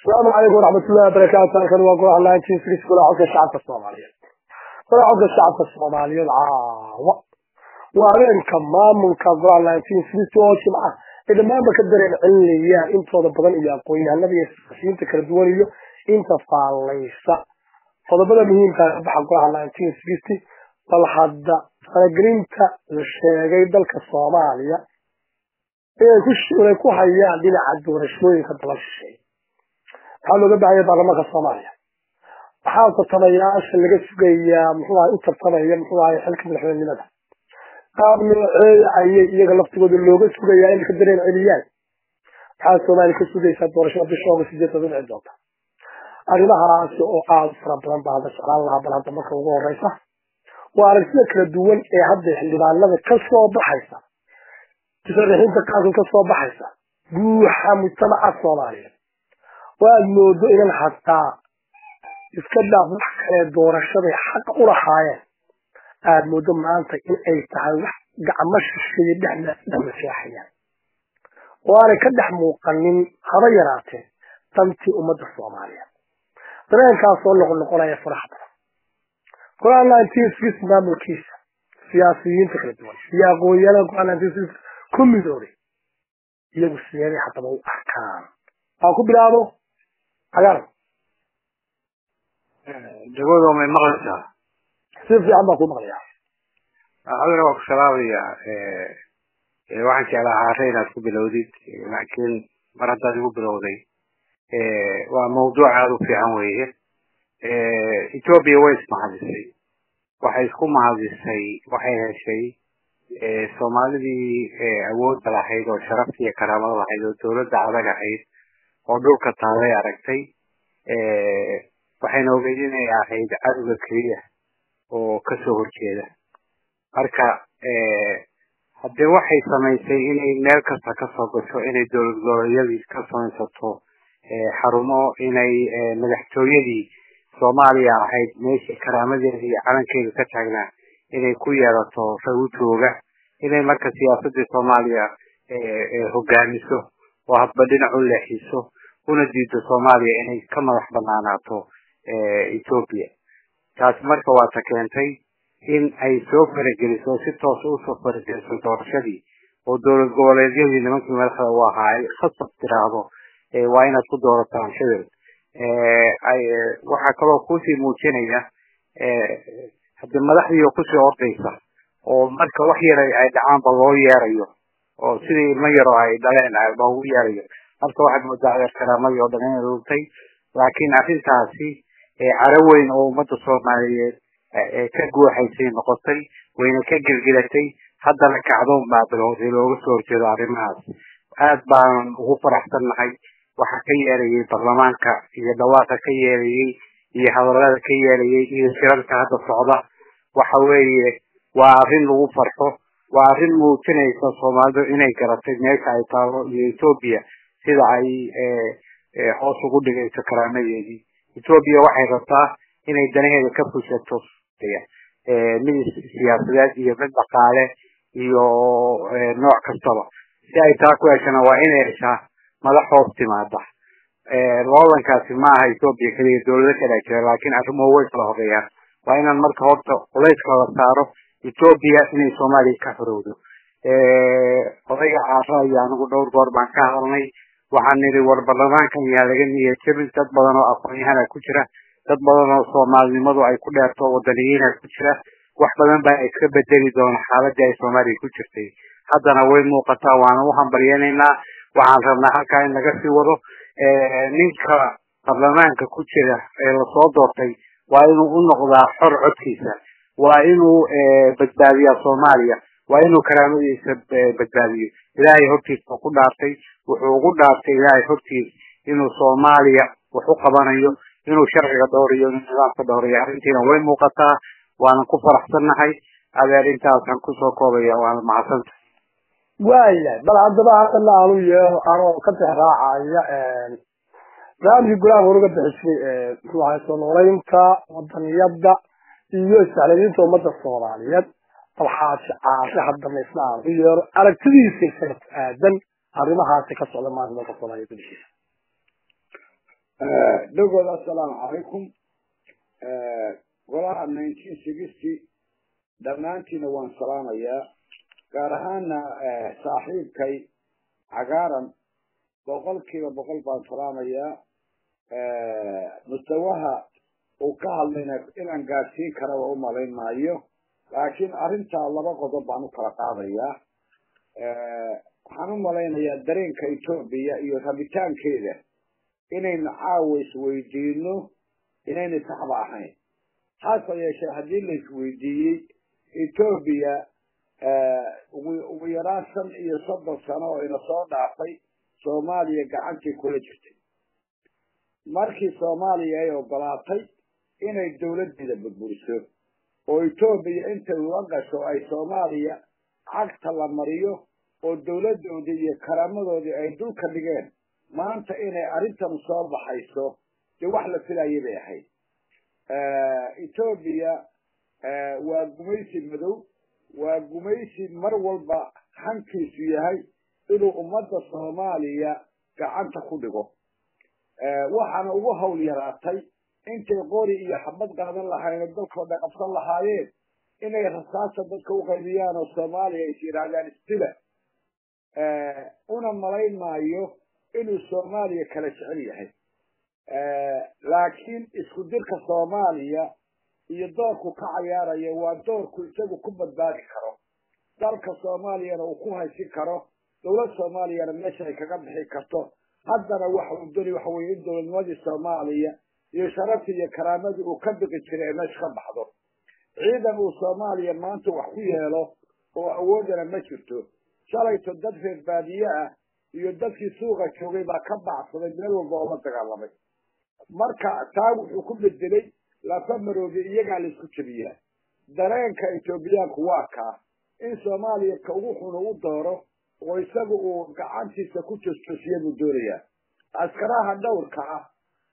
asalaamu calaykum waraxmatullahi wabarakaatu halkan waa golaha nineteen six golaha codka shacabka soomaaliyeed golaha codka shacabka soomaaliyeed caawa waa habeenka maamulka golaha nineteen six oo jimca ay dhammaanba ka dareen celinayaan intooda badan iyo aqoon-yahanada iyo siyaasiyiinta kala duwan iyo inta faallaysa qodobada muhiimka ka baxa golaha nineteen sixty bal hadda faragelinta la sheegay dalka soomaaliya inay ku hayaan dhinaca doorashooyinka daba shisheey maxaa looga baahaya baarlamaanka soomaaliya maxaa tartamayaasha laga sugayaa muxuu ahay u tartamaya muxuu ahay xilka madaxweynenimada qaab nooceeda ayay iyaga laftigooda looga sugayaa inay ka dareen celiyaan maxaa soomaaliya ka sugaysaa doorashada bisha oga sideed todoba dhici doonta arrimahaasi oo aada u fara badan baa hadda jeclaan lahaa bal hadda marka ugu horeysa waa aragtida kala duwan ee hadda xildhibaanada ka soo baxaysa musharaxiinta qaarkood ka soo baxaysa guuxa mujtamaca soomaaliyeed waad moodo inan hataa iska dhaaf wax kale doorashaday xaqa u lahaayeen aada moodo maanta in ay tahay wax gacmo shisheeye dhexna dhamaseexayaan oo aanay ka dhex muuqanin haba yaraatee dantii ummadda soomaaliyeed dareenkaasoo noqonoqonaya faraha badan golaha nineteen six maamulkiisa siyaasiyiinta kala duwan iyo aqoon-yahanada golaha nineteen six ku midoobay iyagu sideeday haddaba u arkaan aan ku bilaabo cagaar dagoodo may maqlaysaa si fiican baan ku maqlayaa adina waa ku salaamaya waxaan jeclaa haare inaad ku bilowdid laakiin mar haddaad igu bilowday waa mawduuc aada u fiican weeye ethoobia way ismahadisay waxay isku mahadisay waxay heshay soomaalidii awoodda lahayd oo sharafta iyo karaamada lahayd oo dawladda adag ahayd oo dhulka taalay aragtay waxayna ogeyd inay ahayd cadowga keliya oo kasoo horjeeda marka haddee waxay samaysay inay meel kasta kasoo gasho inay dowlad goboleedyadii ka samaysato xarumo inay madaxtooyadii soomaaliya ahayd meeshii karaamadeeda iyo calankeeda ka taagnaa inay ku yeelato rawjooga inay marka siyaasadii soomaaliya hogaamiso oo hadba dhinac u leexiso una diido soomaaliya inay ka madax banaanaato ethoobia taasi marka waa ta keentay in ay soo farageliso si toos usoo farageliso doorashadii oo dowlad goboleedyadii nimankii madaxda u ahaa ay khasab tiraahdo waa inaad ku doorataan hebel waxaa kaloo kusii muujinaya hadii madaxdii oo kusii ordaysa oo marka wax yar ay dhacaanba loo yeerayo oo sidii ilmo yaro ay dhaleen loogu yeerayo marka waxaad moodaa adeer karaamadii oo dhan inay luntay laakiin arrintaasi caro weyn oo ummadda soomaaliyeed ka guuxaysay noqotay wayna ka gelgelatay haddana kacdoon baa bilowday looga soo horjeedo arrimahaas aad baan ugu faraxsannahay waxa ka yeelayay baarlamaanka iyo dhawaaqa ka yeelayay iyo hadallada ka yeelayay iyo shirarka hadda socda waxa weeye waa arrin lagu farxo waa arrin muujinaysa soomaalidu inay garatay meesha ay taalo iyo ethoobia sida ay hoos ugu dhigayso karaamadeedii ethoobia waxay rabtaa inay danaheeda ka fushato mid siyaasadeed iyo mid dhaqaale iyo nooc kastaba si ay taa ku heshana waa inay heshaa madax hoos timaada loolankaasi ma aha ethoobia keliya dawlado kala jira laakiin arrimuhu way kala horeeyaan waa inaan marka horta culayska la saaro ethoobia inay soomaaliya ka xorowdo odayga caara iyo anigu dhowr goor baan ka hadalnay waxaan nidhi war baarlamaankan yaa laga niyad jabin dad badan oo aqoon-yahana ku jira dad badan oo soomaalinimadu ay ku dheerto wadaniyiina ku jira wax badan baa iska bedeli doona xaaladii ay soomaaliya ku jirtay haddana way muuqataa waana u hambalyeynaynaa waxaan rabnaa halkaa in laga sii wado ninka baarlamaanka ku jira ee lasoo doortay waa inuu u noqdaa xor codkiisa waa inuu badbaadiyaa soomaaliya waa inuu karaamadiisa badbaadiyo ilaahay hortiisa ku dhaartay wuxuu ugu dhaartay ilaahay hortiis inuu soomaaliya wax u qabanayo inuu sharciga dhowriyo inuu nidaamka dhowriyo arrintiina way muuqataa waanan ku faraxsannahay adeer intaasaan kusoo koobaya waana mahadsanta waayahay bal haddaba haddana aanu yeero anoo ka bix raacaya barnaamijkii golaha horuga bixisay muxuu ahay soo noolaynta wadaniyada iyo isacladiinta ummadda soomaaliyeed bal xaashi caashe haddana isna aanu u yeero aragtidiisa isaga ku aadan arrimahaasi ka socda maanta dalka soomaaliya gudihiisa dhagood assalaamu calaykum golaha nineteen sixty dhammaantiina waan salaamayaa gaar ahaana saaxiibkay cagaaran boqolkiiba boqol baan salaamayaa mustawaha uu ka hadlayna inaan gaadsiin karaba u malayn maayo laakiin arrintaa laba qodob baan u kala qaadayaa waxaan u malaynayaa dareenka etoobiya iyo rabitaankeeda inaynu caawa isweydiino inayna saxba ahayn hase yeeshee haddii la isweydiiyey etoobiya ugu yaraan shan iyo soddon sano oo ina soo dhaafay soomaaliya gacantii kula jirtay markii soomaaliya ay ogolaatay inay dawladdeeda burburiso oo etoobiya intay ula gasho ay soomaaliya cagta la mariyo oo dawladdoodii iyo karaamadoodii ay dulka dhigeen maanta inay arrintan soo baxayso dee wax la filayay bay ahayd etoobiya waa gumaysi madow waa gumaysi mar walba hankiisu yahay inuu ummadda soomaaliya gacanta ku dhigo waxaana ugu hawl yaraatay intay qori iyo xabad qaadan lahayn oo dalkoo dhan qabsan lahaayeen inay rasaasa dadka u qaybiyaan oo soomaaliya is yidhaahdaan isdila una malayn maayo inuu soomaaliya kala jecel yahay laakiin isku dirka soomaaliya iyo doorku ka cayaaraya waa doorku isagu ku badbaadi karo dalka soomaaliyana uu ku haysin karo dawlad soomaaliyana meesha ay kaga bixi karto haddana waxa uu doni waxa weye in dowladnimadii soomaaliya iyo sharaftii iyo karaamadii uu ka biqi jiray ee meesha ka baxdo ciidan uu soomaaliya maanta wax ku yeelo oo awoodana ma jirto shalayto dad reer baadiye ah iyo dadkii suuqa joogay baa ka bacsaday meel walba oo la dagaalamay marka taa wuxuu ku bedelay lafa maroobi iyagaa la isku jebiyaa dareenka etoobiyaanku waa kaa in soomaaliya ka ugu xun u dooro oo isaga uu gacantiisa ku joosjoosiya buu doonayaa askaraha dhowrka ah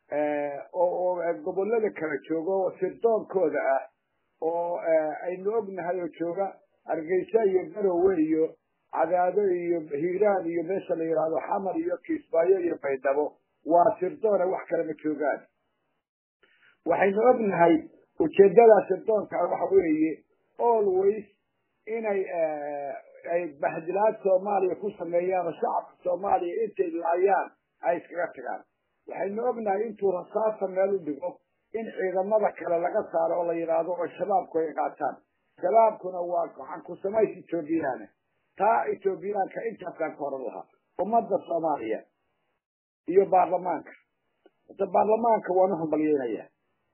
oo gobolada kala jooga oo sirdoonkooda ah oo aynu ognahay oo jooga hargeysa iyo garowe iyo cadaado iyo hiiraan iyo meesha la yidhaahdo xamar iyo kiismaayo iyo baydhabo waa sirdoona wax kale ma joogaan waxaynu ognahay ujeedada sirdoonka waxa weeye always inay ay bahdilaad soomaaliya ku sameeyaan oo shacabka soomaaliya intay laayaan ay iskaga tagaan waxaynu ognahay intuu rasaasa meel u dhigo in ciidamada kale laga saaro oo la yidhaahdo oo shabaabku ay qaataan shabaabkuna waa gacan ku samays etoobiyaana taa etoobiyaanka intaasaan ka horan lahaa ummadda soomaaliya iyo baarlamaanka hada baarlamaanka waan u hambalyeynayaa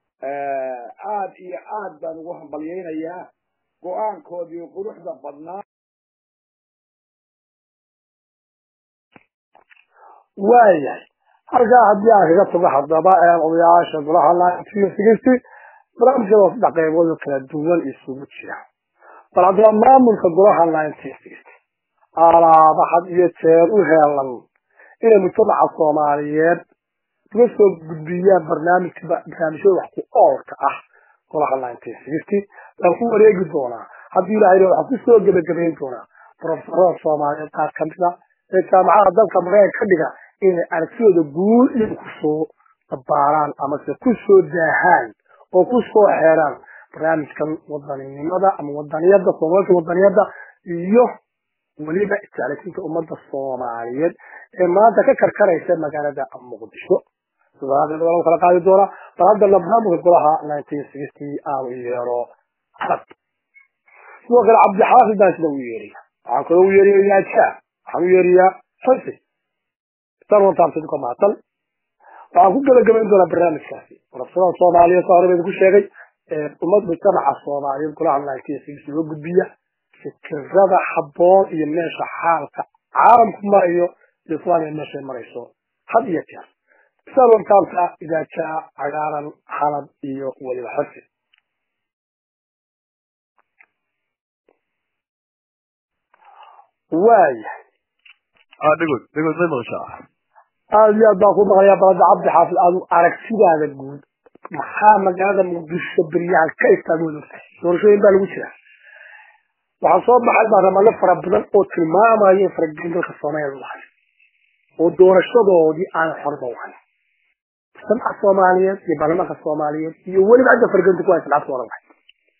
aada iyo aad baan ugu hambalyeynayaa go-aankoodii quruxda badnaa waayahay halkaa haddii aan kaga tago haddaba odayaasha golaha nineteen sixty barnaamijka waa saddex qaybood oo kala duwan isugu jira bal haddaba maamulka golaha nineteen sixty alaaba had iyo jeer u heelan inay mujtamaca soomaaliyeed uga soo gudbiyaan barnaamijka barnaamijyada wax ku oolka ah golaha nineteen sixty baan ku wareegi doonaa haddii ilahay waxaan kusoo gebagabayn doonaa profesorada soomaaliyeed qaar kamida ee jaamacada dalka mareykan ka dhiga inay aragtidooda guud iyagu kusoo dabaaraan amase kusoo daahaan oo kusoo xeeraan barnaamijkan wadaninimada ama wadaniyada soomaalka wadaniyada iyo weliba isjeclaysiinta ummadda soomaaliyeed ee maanta ka karkaraysa magaalada muqdisho sidaaa kala qaadi doonaa bal haddana barnaamijka golaha nineteen sixty aanu yeero carab sidoo kale cabdixaafid baan sida u yeeriya waxaan kaloo u yeeriya yaajaa waxaan u yeeriyaa xisi tarwantaamsidka mahadsan waxaan ku gebagabayn doonaa barnaamijkaasi profesorada soomaaliyeed saa hore ba idinku sheegay ummad mujtamaca soomaaliyeed golaha nineteen sixty uga gudbiya fikirada habboon iyo meesha xaalka caalamku marayo iyo islaamiya meeshay marayso had iyo jeer salwantaamka idaajaa cagaaran xalab iyo weliba xasi waayahay dhegod dhegod may maqashaa aada iyo aad baan ku maqlayaa balada cabdi xaafid aadu aragtidaada guud maxaa magaalada muqdisho beryahan ka istaagooda doorashooyin baa lagu jiraa waxaa soo baxay baarlamaano fara badan oo tilmaamaya in faragelin dalka soomaaliya lagu hayo oo doorashadoodii aan xorba u hayn mujtamaca soomaaliyeed iyo baarlamaanka soomaaliyeed iyo weliba cidda farganta ku haysa lacagta oran lahay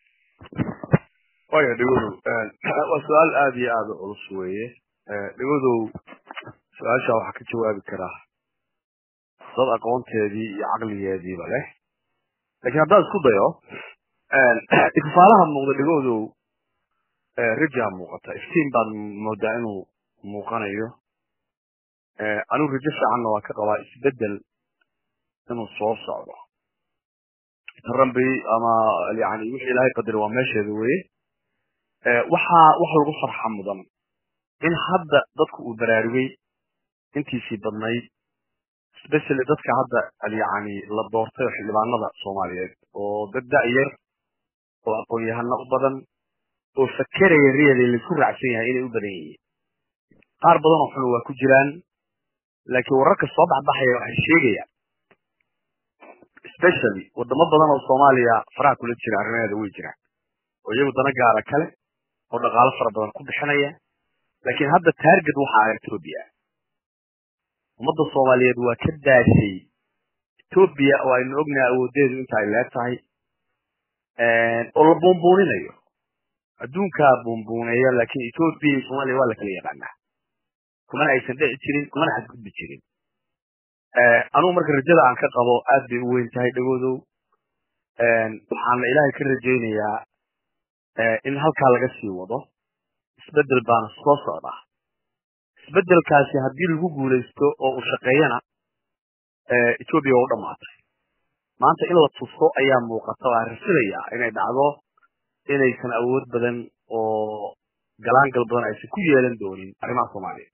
waya dhigodow waa su-aal aada iyo aada u culus weeye dhigodow su-aasha waxaa ka jawaabi karaa dad aqoonteedii iyo caqligeediiba leh lakiin haddaan isku dayo ifaalaha muuqda dhigodow rajaa muuqata iftiin baad moodaa inuu muuqanayo anigu rajo fiicanna waa ka qabaa isbedel inuu soo socdo tarambi ama yani wixii ilaahay qadari waa meesheeda weye waxaa wax lagu farxa mudan in hadda dadku uu baraarugay intiisii badnayd especially dadka hadda yani la doortay oo xildhibaanada soomaaliyeed oo dad da-yar oo aqoon-yahano u badan oo fakeraya really laisku raacsan yahay inay u badan yihiin qaar badan oo xun waa ku jiraan laakiin wararka soo baxbaxaya waxay sheegayaan especially wadamo badan oo soomaaliya faraha kula jira arrimaheeda way jiraan oo iyagu dana gaara kale oo dhaqaalo fara badan ku bixinaya laakiin hadda target waxa ah ethoobia ummadda soomaaliyeed waa ka daashay ethoobia oo aynu ognahay awoodeedu inta ay leeg tahay oo la buunbuuninayo adduunkaa buunbuuneeya laakiin ethoobia iyo soomaaliya waa la kala yaqaanaa kumana aysan dhici jirin kumana xadgudbi jirin anugu marka rajada aan ka qabo aad bay u weyn tahay dhagoodow waxaana ilaahay ka rajaynayaa in halkaa laga sii wado isbedel baana soo socdaa isbedelkaasi haddii lagu guulaysto oo uu shaqeeyana ethoobia waa u dhamaatay maanta in la tuso ayaa muuqata waa rasidayaa inay dhacdo inaysan awood badan oo galaangal badan aysan ku yeelan doonin arrimaha soomaaliya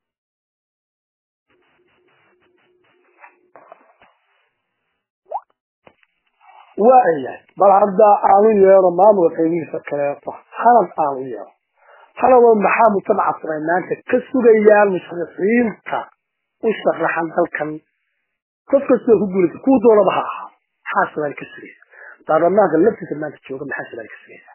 waayahay bal hadda aanu yeero maamulka qaybihiisa kaleeto halad aanu yeero haladoo maxaa mujtamaca samay maanta ka sugayaan musharixiinta u sharaxan dalkan qof kastoo ku guulaysa kuwa doonaba ha ahaa maxaa samaali ka sugaysa baarlamaanka laftiisa maanta jooga maxaa samaali ka sugaysa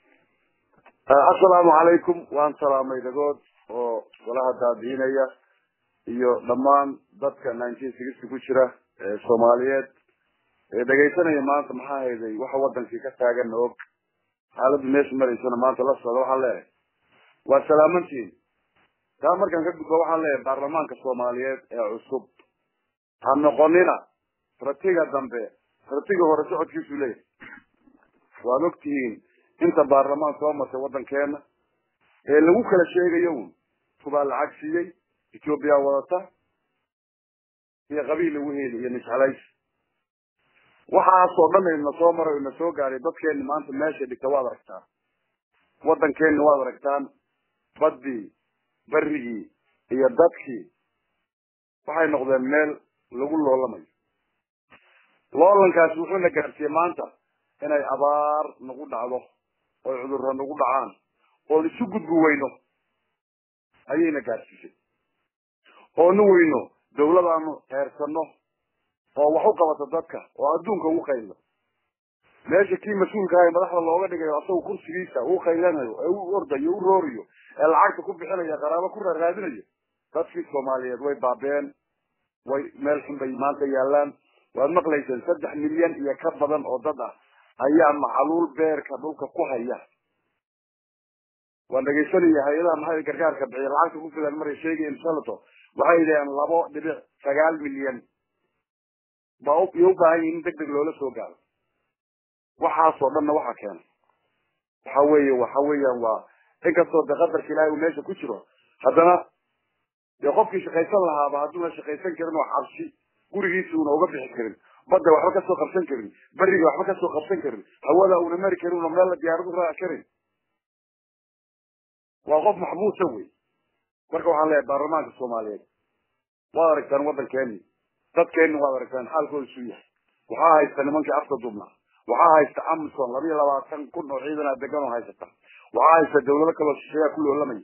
assalaamu calaykum waan salaamay dhagood oo golaha daadiinaya iyo dhammaan dadka nineteen sixty ku jira ee soomaaliyeed ee dhegaysanaya maanta maxaa hayday waxa wadankii ka taagan og xaaladdu meesha maraysana maanta la socda waxaan leeyahay waa salaamantiin taa markaan ka gudbo waxaan leeyahay baarlamaanka soomaaliyeed ee cusub ha noqonina ratiga dambe ratiga hore socodkiisu leeyahay waad ogtihiin inta baarlamaan soo martay waddankeena ee lagu kala sheegayo un kubaa lacag siiyey ethoobia wadata iyo qabiil lagu heli iyo niscalays waxaasoo dhan ina soo maray ina soo gaaray dadkeeni maanta meesha dhigta waad aragtaan waddankeeni waad aragtaan baddii berigii iyo dadkii waxay noqdeen meel lagu loolamayo loolankaasi wuxuuna gaarsiiyey maanta inay abaar nagu dhacdo oy cudurro nagu dhacaan oon isu gudbi weyno ayayna gaarsiisay oonu weyno dawladaanu heersano oo wax u qabata dadka oo adduunka ugu qaylo meesha kii mas-uulka ahay madaxda looga dhigayo asagu kursigiisa uu qaylanayo ee u ordayo u rooriyo ee lacagta ku bixinaya qaraabo ku raaraadinayo dadkii soomaaliyeed way baabeen way meel xun bay maanta yaalaan waad maqlayseen saddex milyan iyo ka badan oo dad ah ayaa macaluul beerka dhulka ku haya waan dhegaysanaya hay-adaha maxay gargaarka bixiya lacagta ku filan maray sheegayeen shalato waxay yidhaheen labo dhibic sagaal milyan ba iyo u baahan yihin in deg deg loola soo gaaro waxaasoo dhanna waxa keenay waxa weeye waxa weeyaan waa inkastoo de qadarka ilaahay uu meesha ku jiro haddana dee qofkii shaqaysan lahaaba hadduuna shaqaysan karin oo cabsi gurigiisa una uga bixi karin badda waxba kasoo qabsan karin beriga waxba kasoo qabsan karin hawada una mari karin una meel diyaarad u raaci karin waa qof maxbuusa wey marka waxaan leeyahay baarlamaanka soomaaliyeed waad aragtaan waddankeeni dadkeeni waad aragtaan xaalkooda suu yahay waxaa haysta nimankii afka dubnaa waxaa haysta amison laba iyo labaatan kun oo ciidanaa degan oo haysata waxaa haysta dawlado kaloo shisheeyaa ku loolamaya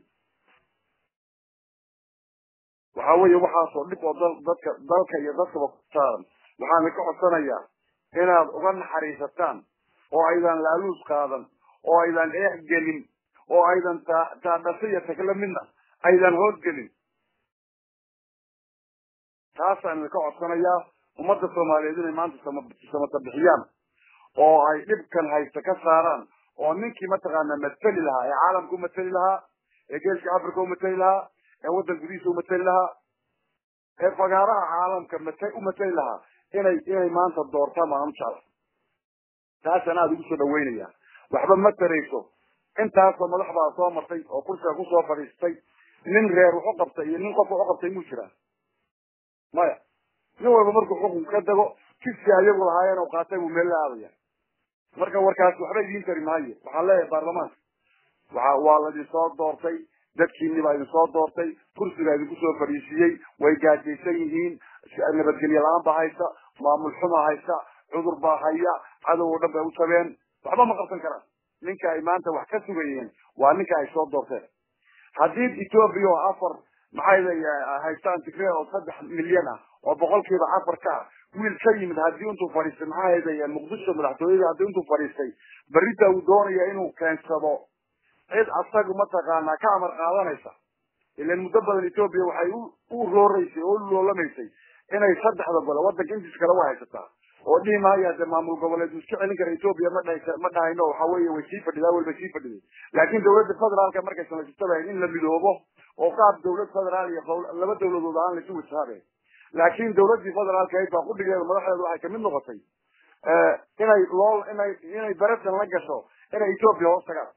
waxa weeye waxaasoo dhib oo dadka dalka iyo dadkaba ku saaran waxaan ka codsanayaa inaad uga naxariisataan oo aydan laaluus qaadan oo aydan eex gelin oo aydan taadhasa iyo tagla midna aydan hoos gelin taasaan idinka codsanayaa ummadda soomaaliyeed inay maanta samata bixiyaan oo ay dhibkan haysta ka saaraan oo ninkii mataqaana mateli lahaa ee caalamka umateli lahaa ee geeska africa umateli lahaa ee waddan gudihiisa umateli lahaa ee fagaaraha caalamka mat umateli lahaa inay inay maanta doortaan baan u jecla taasaan aada ugu soo dhaweynaya waxba ma tarayso intaasoo madax baa soo martay oo kursiga kusoo fadhiistay nin reer wuxu qabtay iyo nin qofka u qabtay muu jiraa maya nin walba markuu xukun ka dago jidkii ayagu lahaayeen oo qaatay buu meel la aadaya marka warkaas waxba idiin tari maayo waxaan leeyahay baarlamaanka waxa waa laidin soo doortay dadkiini baa idin soo doortay kursigaa idinku soo fadhiisiiyey way gaajaysan yihiin nabadgelye la-aan baa haysa maamul xumaa haysa cudur baa haya cadow oo dhan bay u jabeen waxba ma qabsan karaan ninka ay maanta wax ka sugayeen waa ninka ay soo doorteen haddii ethoobia oo afar maxay haystaan tigre oo saddex milyan ah oo boqolkiiba afar ka ah wiil ka yimid haddii intuu fadhiistay maxaa hayday muqdisho madaxtooyada haddii intuu fadhiistay berita uu doonaya inuu keensado cid asagu mataqaanaa ka amar qaadanaysa ilan muddo badan ethoobia waxay u rooreysay oo u loolamaysay inay saddexda gole waddanka intiis kale wa haysataa oo dhihi maayo hadee maamul goboleed iska celin kara ethoobia ma dha ma dhahayno waxa weeye way sii fadhidaa walba sii fadhiday laakiin dawladda federaalka markay samaysatabahayd in la midoobo oo qaab dawlad federaal iyo laba dawladood aan laisu wajahaabe laakiin dawladdii federaalka ahayd baa qudhigeeda madaxdeedu waxay kamid noqotay inay loo inay inay beretan la gasho inay ethoobia hoos tagaan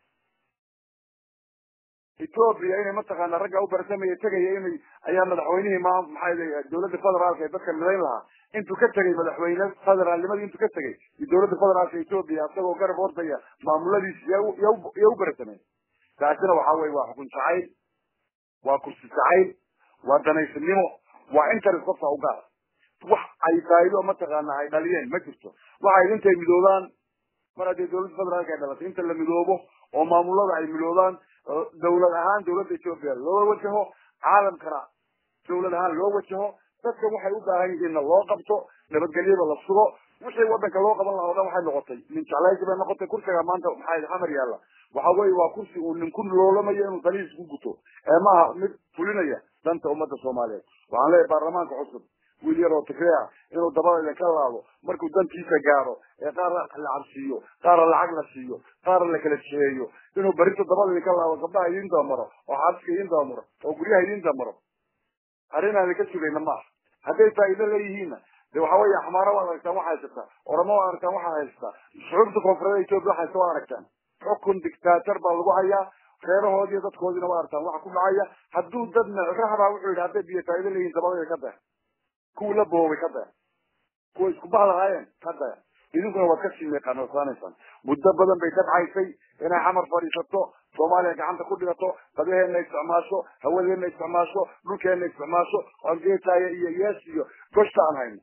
ethoobia inay mataqaana ragga u barsamaya tegaya inay ayaa madaxweynihii ma maxay leeyahay dawladda federaalka ee dadka midayn lahaa intuu ka tegay madaxweyne federaalnimadii intuu ka tegay iyo dawladda federaalka ethoobia isagoo garab ordaya maamuladiisi ya u barasamay taasina waxa weye waa xukun jacayl waa kursi jacayl waa danaysanimo waa interest qofka u gaar wax ay faa'iido mataqaana ay dhaliyeen ma jirto waxay intay midoobaan mar haddii dawladda federaalka ay dhalatay inta la midoobo oo maamulada ay midoobaan dawlad ahaan dawladda ethoobia loo wajaho caalamkana dawlad ahaan loo wajaho dadkan waxay u baahan yihiinna loo qabto nabadgelyada la sugo wixii wadanka loo qaban lahaa o dhan waxay noqotay nin jeclaysi bay noqotay kursiga maanta maxaa xamar yaalla waxa weye waa kursi uu ninku loolamayo inuu danihiis ku guto ee maaha mid fulinaya danta ummadda soomaaliyeed waxaan leeyahay baarlamaanka cusub wiil yaroo tigreea inuu dabada ka laabo markuu dantiisa gaaro ee qaar la cabsiiyo qaarna lacag la siiyo qaarna la kala jeeyo inuu berito dabada ka laabo gabdhaha idin dabamaro oo xaaska idin dabamaro oo guryaha idin dabamaro arrin aan ka sugayna maaha hadday faa'iido leeyihiinna de waxa weeye axmaaro waad aragtaan waxa haysataa oramo waad aragtaan waxa haysataa shucuubta koonfureed ethoobia waxa haysta waad aragtaan xukun dictator baa lagu hayaa reerahoodiiyo dadkoodiina waa aragtaan waxa ku dhacaya hadduu dad raxbaa wuxuu yidhi hadday biyo faa'iido leeyihin dabadayda ka daya kuwii la boobay ka daya kuwa isku bahdahaayeen ka daya idinkuna waad kasii meeqaanosaanaysaan muddo badan bay dabcaysay inay xamar fadhiisato soomaaliya gacanta ku dhigato badaheenna isticmaasho hawadeenna isticmaasho dhulkeenna isticmaasho oan geetaaya iyo yees iyo goshta aan hayno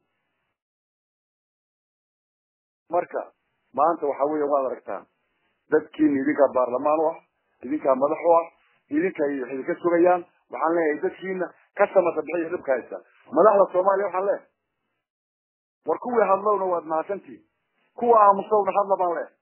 marka maanta waxa weya waad aragtaan dadkiina idinkaa baarlamaan u ah idinkaa madax u ah idinka waxay idinka sugayaan waxaan leeyahay dadkiina ka samata bixiya dhibka haysta madaxda soomaaliya waxaan leeyahay war kuwii hadlowna waad mahadsantihin kuwa aamusowna hadla baan leeyahay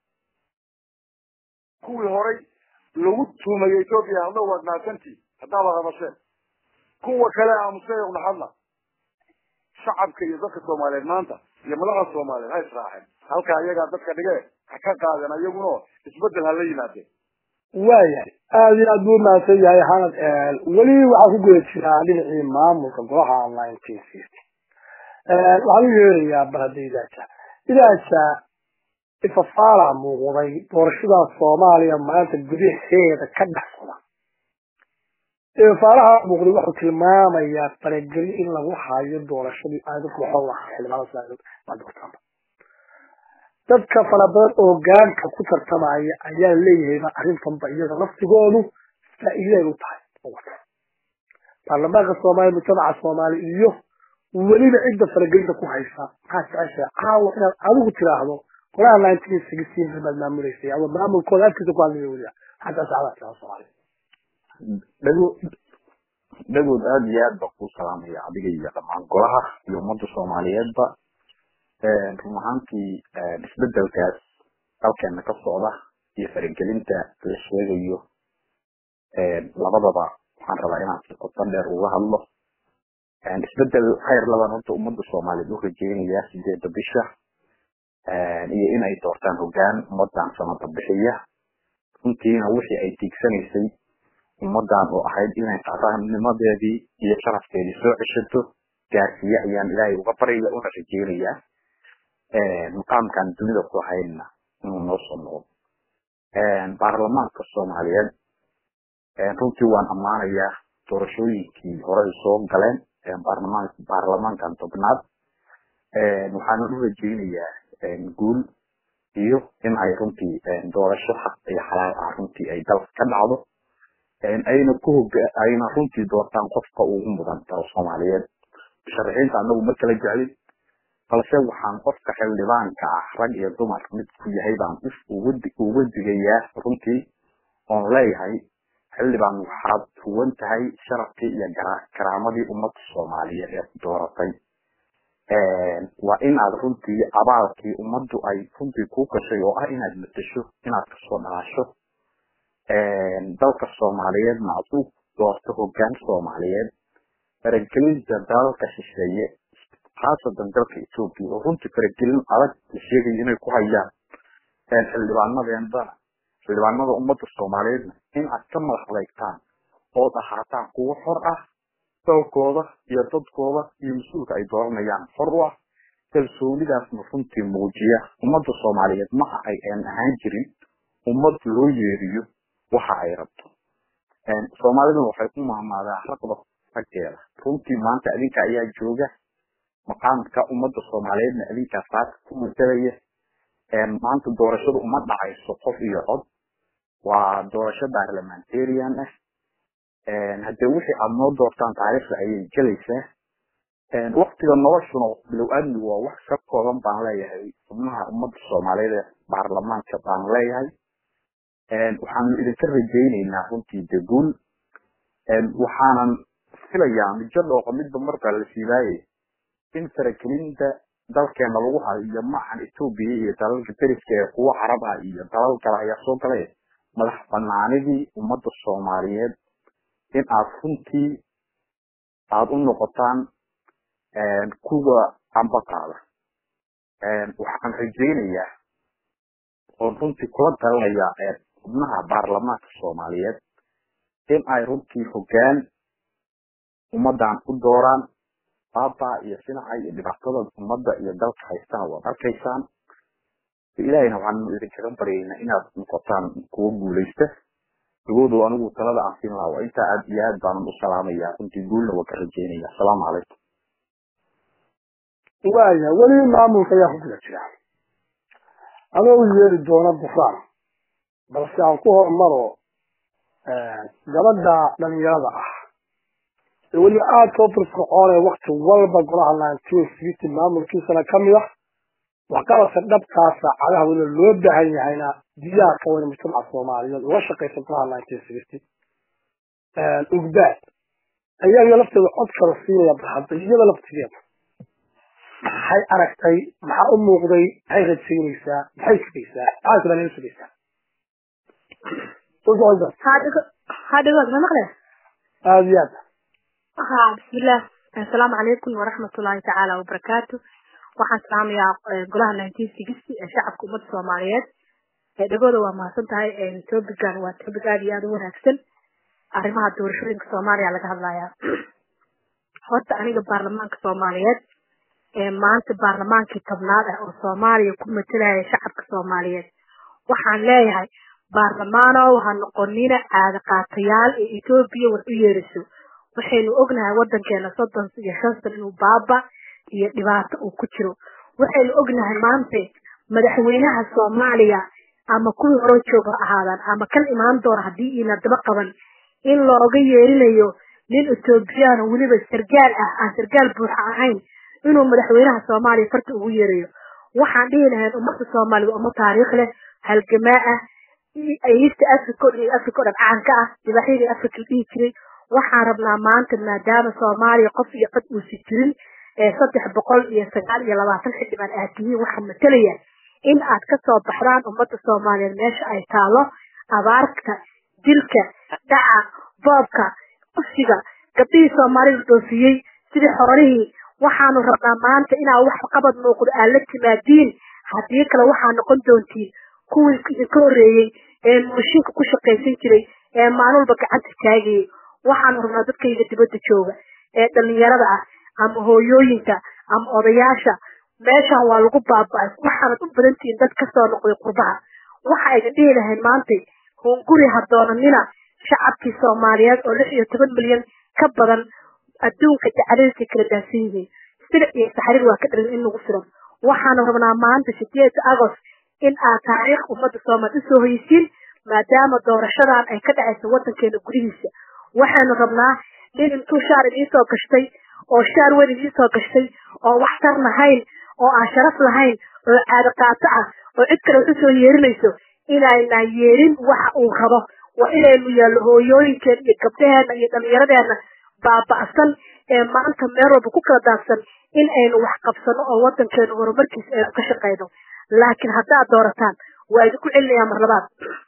kuwii horay lagu tuumayay ethoobia hadlow waad mahadsantihin haddaaba hadasheen kuwa kale aamusayowna hadla shacabka iyo dadka soomaaliyeed maanta iyo madaxda soomaaliyeed ha israaceen halkaa iyagaa dadka dhige ha ka qaadeen ayaguno isbedel ha la yimaadeen waayahay aada iyo aad buu mahadsan yahay xanad weli waxaa ku guda jiraa dhinacii maamulka golaha nineteen fifty waxaan u yeerayaa bal hadda idaaja idaaja ifafaala muuqday doorashada soomaaliya maanta gudaheeda ka dhex socda ifafaalaha muuqday wuxuu tilmaamayaa faragelin in lagu hayo doorashadii aadadku waxuu lahaa xildhibaanada dadka fara badan oo gaanka ku tartamaya ayaa leeyahayba arrintanba iyaga laftigoodu faa'iiday u tahay baarlamaanka soomaaliya mujtamaca soomaali iyo weliba cidda faragelinta ku haysa maxaa jeceshahay caawa inaad adigu tiraahdo golaha nineteen sixteen baad maamuleysay ama maamulkooda afkiisa ku hadlaya weliba xataa sacdaa tiraahdo soomaaliya dhago dhagood aada iyo aad baa kuu salaamaya adiga iyo dhammaan golaha iyo ummadda soomaaliyeedba run ahaantii isbedelkaas dalkeena ka socda iyo faragelinta la sheegayo labadaba waxaan rabaa inaan si qoto dheer uga hadlo isbedel khayr laban horta ummadda soomaaliyeed u rajeynayaa sideeda bisha iyo inay doortaan hogaan ummadan sanada bixiya runtiina wixii ay tiigsanaysay ummadan oo ahayd inay qarannimadeedii iyo sharafkeedii soo ceshato gaarsiiye ayaan ilaahay uga baryaya una rajeynayaa maqaamkan dunida ku haynna inuu noo soo noqdo baarlamaanka soomaaliyeed runtii waan ammaanayaa doorashooyinkii horey soo galeen baarlamaankan tobnaad waxaana u rajeynayaa guul iyo in ay runtii doorasho xaq iyo xalaal ah runtii ay dalka ka dhacdo ayna ku hoga ayna runtii doortaan qofka ugu mudan dal soomaaliyeed musharaxiinta anagu ma kala jeclin balse waxaan qofka xildhibaanka ah rag iyo dumar mid ku yahay baan uga digayaa runtii oon leeyahay xildhibaan waxaad huwan tahay sharafkii iyo karaamadii ummadda soomaaliyeed ee dooratay waa inaad runtii abaalkii ummaddu ay runtii kuu gashay oo ah inaad matasho inaad kasoo dhalaasho dalka soomaaliyeedna aad u doorto hogaan soomaaliyeed faragelinta dalalka shisheeye khaasatan dalka etoobiya oo runtii faragelin adag la sheegayo inay ku hayaan xildhibaanadeendana xildhibaanada ummadda soomaaliyeedna in aad ka madax adeegtaan ood ahaataan kuwo xor ah dalkooda iyo dadkooda iyo mas-uulka ay dooranayaan xor u ah kalsoonidaasna runtii muujiya ummadda soomaaliyeed maha ay aan ahaan jirin ummad loo yeeriyo waxa ay rabto soomaaliduna waxay ku maamaadaa raqda raggeeda runtii maanta adinka ayaa jooga maqaamka ummadda soomaaliyeedna adinkaa saaka ku matalaya maanta doorashadu uma dhacayso qof iyo cod waa doorasho barlamentarian ah haddee wixii aada noo doortaan taariikhda ayay gelaysaa waktiga noloshuna bilow aadmigu waa wax ka kooban baan leeyahay xubnaha ummadda soomaaliyeed ee baarlamaanka baan leeyahay waxaanu idinka rajayneynaa runtii deguul waxaanan filayaa mijo dhooqa midba markaa la siibaaye in faragelinta dalkeena lagu hayo iyo maahan etoobiya iyo dalalka deriska ee kuwo carab ah iyo dalal kale ayaa soo galay madax banaanidii ummadda soomaaliyeed in aad runtii aada u noqotaan kuwa ambaqaada waxaan rajaynayaa oon runtii kula talinayaa xubnaha baarlamaanka soomaaliyeed in ay runtii hogaan ummadan u dooraan baaba iyo sinaca iyo dhibaatada ummadda iyo dalka haystaan waad arkaysaan ilaahayna waxaanu idinkaga baryaynaa inaad noqotaan kuwo guulaysta dagoodu anigu talada aan siin lahaa waa intaa aad iyo aad baanan u salaamayaa runtii guulna waa ka rajeynaya asalaamu calaykum waaya weli maamulka ayaa ku guda jira adoo u yeeri doona bufaan balse aan ku hormaro gabadha dhalinyarada ah ee weliba aada soo firfircoonee wakti walba golaha nineteen fifty maamulkiisana kamid ah waxqabadka dhabkaa saacadaha weliba loo baahan yahayna diyaha ka weyna mujtamaca soomaaliyeed uga shaqaysa golaha nineteen fifty ugbaad ayaga lafteeda cod kala siinaya barhadda iyada laftigeeda maxay aragtay maxaa u muuqday maxay rajaynaysaa maxay sugaysaa maxaa kale nala sugaysaa hadhigood ma maqle aada iyo aad ha bismillah assalaamu calaykum waraxmatullaahi tacaala wabarakaatu waxaan salaamayaa golaha nineteen sixty ee shacabka ummadda soomaaliyeed dhegooda waa mahadsan tahay topican waa topic aada iyo aada u wanaagsan arrimaha doorashooyinka soomaaliya laga hadlayaa horta aniga baarlamaanka soomaaliyeed maanta baarlamaankii tobnaad ah oo soomaaliya ku matalaya shacabka soomaaliyeed waxaan leeyahay baarlamaanow ha noqonina caada qaatayaal ee etoobiya war u yeeriso waxaynu ognahay wadankeena soddon iyo shan san inuu baaba iyo dhibaato uu ku jiro waxaynu ognahay maanta madaxweynaha soomaaliya ama kuwii hore jooga ahaadaan ama kan imaan doona haddii iina daba qaban in looga yeerinayo nin etoobiyaan weliba sargaal ah aan sargaal buuxa ahayn inuu madaxweynaha soomaaliya farta ugu yeerayo waxaan dhihi lahayn ummadda soomaalida umma taariikh leh halgamaa ah east africa iyo africa o dhan caanka ah dibaxyadii africa la dhihi jiray waxaan rabnaa maanta maadaama soomaaliya qof iyo cod uusi jirin ee saddex boqol iyo sagaal iyo labaatan xildhibaan aad tihiin waxaa matalaya in aad kasoo baxdaan ummadda soomaaliyeed meesha ay taalo abaarta dilka dhaca boobka qufsiga gabdhihii soomaalida dhoofiyey sidii xoolihii waxaanu rabnaa maanta inaa wax qabad muuqdo aad la timaadiin haddii kale waxaa noqon doontiin kuwii idinka horreeyey ee mashiinka ku shaqaysan jiray ee maalin walba gacanta taagayay waxaanu rabnaa dadkayga dibadda jooga ee dhalinyarada ah ama hooyooyinka ama odayaasha meeshan waa lagu baaba'ay waxaanad u badantihiin dad kasoo noqday qurbaha waxa idin dhihi lahayn maantay hunguri ha doonanina shacabkii soomaaliyeed oo lix iyo toban milyan ka badan adduunka jacaladiisay kala daahsan yihiin sida iyo saxriir waa ka dharin in lagu filan waxaanu rabnaa maanta sideeda agost in aad taariikh ummadda soomaaliya usoo hoyisiin maadaama doorashadan ay ka dhacayso wadankeena gudihiisa waxaynu rabnaa in intuu shaar idiisoo gashtay oo shaar weyn idiisoo gashtay oo waxtar lahayn oo aan sharaf lahayn oo caado qaato ah oo cid kale wax usoo yeerinayso inaynaa yeerin waxa uu rabo waa inaynu yaallo hooyooyinkeen iyo gabdhaheena iyo dhallinyaradeena baaba'san ee maanta meel walba ku kala daadsan in aynu wax qabsano oo wadankeenu horumarkiisa aynu ka shaqayno laakiin haddaad doorataan waa idinku celinayaa mar labaad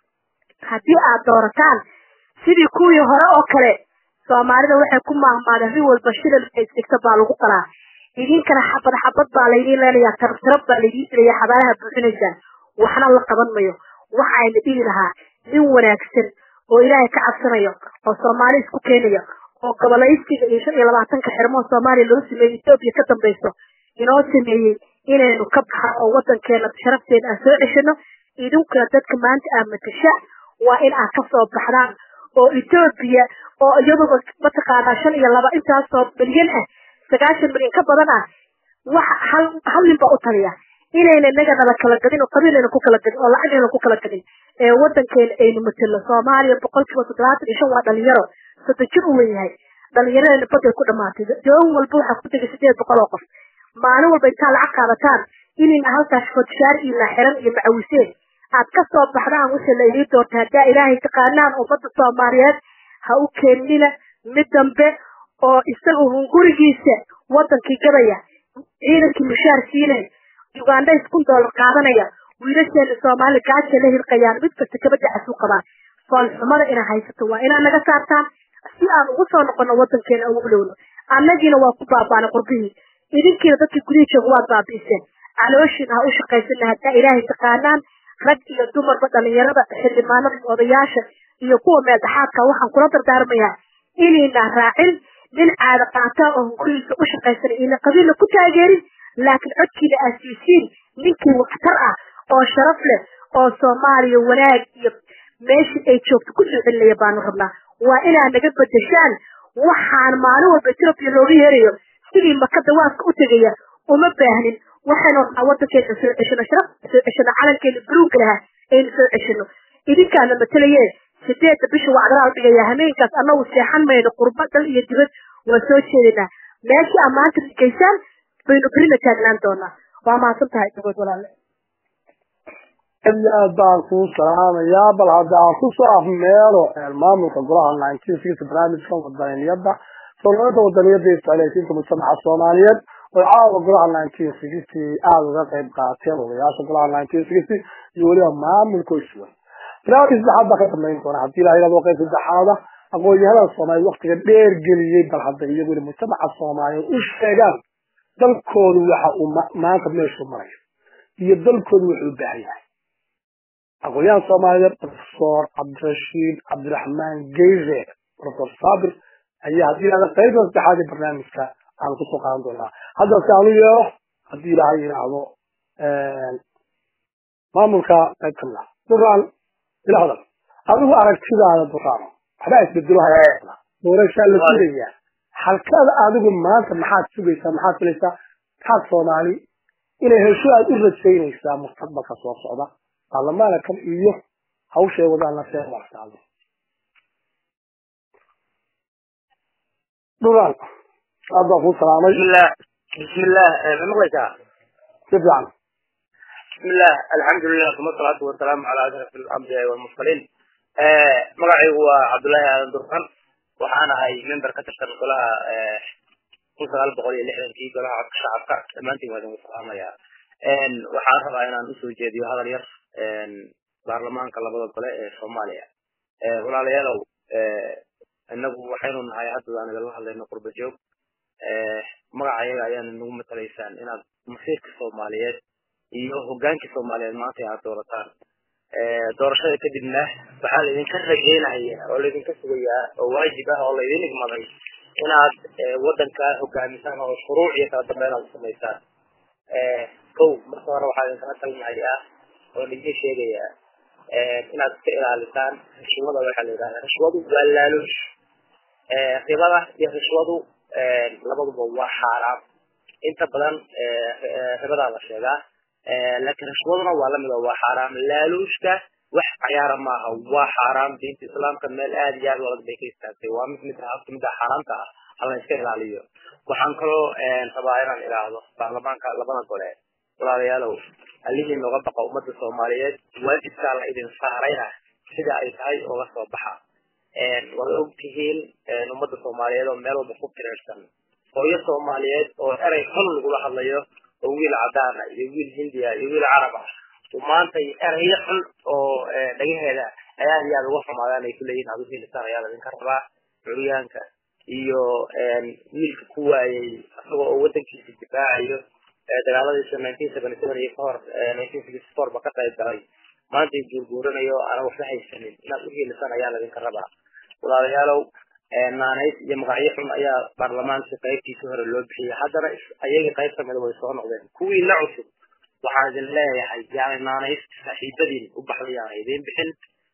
haddii aad doorataan sidii kuwii hore oo kale soomaalida waxay ku maahmaadeen rin walba shilal isdhigta baa lagu qalaa idinkana xabad xabad baa laydiin leenayaa tarab tarab baa laydiin dilaya xabaalaha buuxinaysaan waxna la qaban mayo waxayna dhihi lahaa nin wanaagsan oo ilaahay ka cabsanayo oo soomaali isku keenaya oo gobolaysiga iyo shan iyo labaatanka xirmoo soomaaliya loo sameeyey etoobiya ka dambayso inoo sameeyey inaynu ka baxa oo wadankeena sharafteena aan soo ceshano idinkuna dadka maanta aad matasha waa in aad kasoo baxdaan oo etoobiya oo iyaduba mataqaanaa shan iyo laba intaasoo milyan ah sagaashan milyan ka badan ah waxa hal hal nin baa u taliya inayna inaga nala kala gadin oo qabiilayna ku kala gadin oo lacagayna ku kala gadin ee wadankeena aynu matelo soomaaliya boqolkiiba toddobaatan iyo shan waa dhalinyaro soddon jir u weyahay dhalinyaradana baday ku dhamaatay doon walba waxaa ku tegay sideed boqol oo qof maalin walba intaa lacag qaadataan inayna halkaas fodshaar iyo laaxiran iyo macawiseen aad ka soo baxdaan wixii la idii doorta haddaa ilaahay taqaanaan ummadda soomaaliyeed ha u keenina mid dambe oo isaga hungurigiisa wadankii gadaya ciidankii mushaar siinay uganda kun doolar qaadanaya wiilasheena soomaali gaaja la hirqayaan mid kasta kabadacas u qabaan foolxumada inaa haysato waa inaa naga saartaan si aan ugu soo noqono wadankeena ugu dhowno annagiina waa ku baabaana qurbihii idinkiina dadkii gudihii jooga waad baabi'iseen calooshiin ha u shaqaysana haddaa ilaahay taqaanaan rag iyo dumarba dhalinyarada xildhibaanada iyo odayaasha iyo kuwa meel dhaxaadka waxaan kula dardaarmayaa inayna raacin nin caada qaataa oo hungurigiisa u shaqaysanay ina qabiilna ku taageerin laakiin codkiina aad siisiin ninkii waxtar ah oo sharaf leh oo soomaaliya wanaag iyo meeshii ay joogto kusoo celinaya baanu rabnaa waa inaad naga bedeshaan waxaan maalin walba etoobiya looga yeerayo sidii maka dawaadka u tegaya uma baahnin waxaynu rabnaa wadankeena soo ceshano sharaf soo ceshano calankeena buluugga lahaa aynu soo ceshano idinkaana matalaye sideedda bisha wacdalaa la dhigaya hameenkaas annagu seexan mayno qurba dal iyo dibad waa soo jeedinaa meeshii aad maanta dhigaysaan baynu berina taagnaan doonaa waa mahadsan tahay dagood walaale aad iyo aad baan kuu salaamayaa bal hadda aan kusoo afmeelo maamulka golaha nineteen sixty barnaamijka wadaniyada soolada wadaniyada iyo isticmaaleysiinta mujtamaca soomaaliyeed oo caawa golaha nineteen sixty aada uga qayb qaateen odayaasha golaha nineteen sixty iyo weliba maamulka iswan barnaamij saddexaad baa ka dambeyn doona haddii ilaha yidhahdo qayb saddexaada aqoon-yahanada soomaaliyeed waktiga dheer geliyey bal hadda iyaguna mujtamaca soomaaliyeed u sheegaan dalkoodu waxa uu maanta meeshuu marayo iyo dalkoodu wuxuu u baahan yahay aqoon-yahan soomaaliyeed profesor cabdirashiid cabdiraxmaan geyre profesor sabir ayaa haddii ilahda qaybta saddexaad ee barnaamijka aan kusoo qaadan doonaa hadda si aan u yeero haddii ilaahay yidhaahdo maamulka qayb kamid ah duraan ila hadal adigu aragtidaada duraano waxbaa isbedelo hayaa doorashaa la sugaya halkada adigu maanta maxaad sugaysaa maxaad filaysaa maxaad soomaali inay hesho aad u rajaynaysaa mustaqbalka soo socda baarlamaana kan iyo hawshay wadaan la see warsaado duraan aad baan kuu salaamay bismillah bismillah ma maqlaysaa si fiican بسم الله الحمد لله ثم الصلاة والسلام على أشرف الأنبياء والمرسلين مقعي هو عبد الله آدم درخان وحانا هاي ممبر كتشتر كلها كل سؤال بقول لي لحظة كي كلها عبد الشعب ما أنت ما دام السلام يا إن وحان ربع أنا نسوي جدي وهذا الير إن برلمان كلا بدل كلا سوماليا ولا ليالو إنه وحين هاي حتى أنا قال الله لأنه قرب الجوب magaca iyaga ayaana nagu matalaysaan inaad masiirka soomaaliyeed iyo hogaankii soomaaliyeed maanta aad doorataan doorashada kadibna waxaa laydinka rajeynaya oo laydinka sugayaa oo waajib ah oo laydin igmaday inaad wadanka hogaamisaan oo shuruuc iyo kala dambeyn aad samaysaan kow marka hore waxaa idinkala talinayaa oo laidin sheegayaa inaad iska ilaalisaan rishwada waxaa la yidhahdaa rishwadu waa laaluush ribada iyo rishwadu labaduba waa xaaraam inta badan ribadaa la sheegaa laakiin rishwaduna waa lamid oo waa xaaraam laaluushka wax cayaara maaha waa xaaraam diinta islaamka meel aad iyo aad u adag bay ka istaagtay waa mid mid mida xaaraamta ah hala iska ilaaliyo waxaan kaloo rabaa inaan ilaahdo baarlamaanka labada gole walaalayaalow allihii nooga baqa ummadda soomaaliyeed waajibkaa la idin saarayna sida ay tahay ooga soo baxa waad ogtihiin ummadda soomaaliyeed oo meel walba ku tireersan hooyo soomaaliyeed oo erey xun lagula hadlayo oo wiil cadaan ah iyo wiil hindiya iyo wiil carab ah maanta erayo xun oo dhagaheeda ayaa aad iyo aad uga xumaadaan ay kuleeyihin aad uhilisaan ayaa ladinka rabaa curyaanka iyo wiilka ku waayey isagoo oo wadankiisa difaacayo dagaaladiisa nineteen seventy seven iyo kahor nineteen sixty four ba ka qayb galay maanta guurguuranayo aanan waxba haysanin inaad uhilisaan ayaa ladinka rabaa walaalayaalow naanays iyo magacyo xun ayaa baarlamaanka qaybtiisa hore loo bixiyay haddana ayaga qayb kamida way soo noqdeen kuwii la cusub waxaan idin leeyahay yani naanays saaxiibadiin u baxday aan idin bixin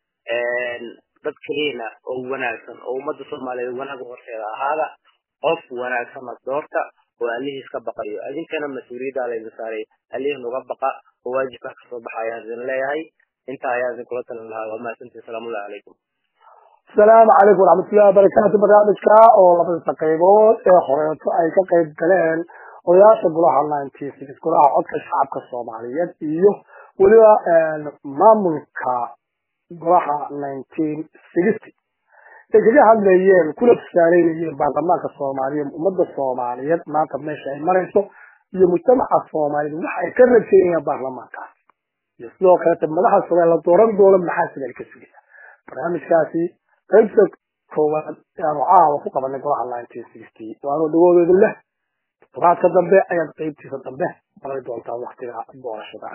dad keliina oo wanaagsan oo ummadda soomaaliyeed wanaag horteeda ahaada qof wanaagsanna doorta oo allihiis ka baqayo idinkana mas-uuliyaddaa laydin saaray allihiin uga baqa oo waajibkaa kasoo baxa ayaan idin leeyahay intaa ayaa idinkula talin lahaa waa mahadsantii salaamullahi calaykum asalaamu calaykum waraxmatullahi wabarakaatu barnaamijka oo labadisa qaybood ee horeeto ay ka qayb galeen odayaasha golaha nineteen six golaha codka shacabka soomaaliyeed iyo weliba maamulka golaha nineteen sixty ay kaga hadlayeen kuna tusaaleynayeen baarlamaanka soomaaliyeed ummadda soomaaliyeed maanta meesha ay marayso iyo mujtamaca soomaaliyeed waxa ay ka rajeynayaan baarlamaankaas iyo sidoo kalete madaxa soomaaliya la dooran doono maxaa sida ay ka sugayaan barnaamijkaasi qaybta koowaad ayaanu caawa ku qabanay golaha nineteen sixty waanu dhagoodeedu leh todobaadka dambe ayaad qaybtiisa dambe maqli doontaa waktiga doorashada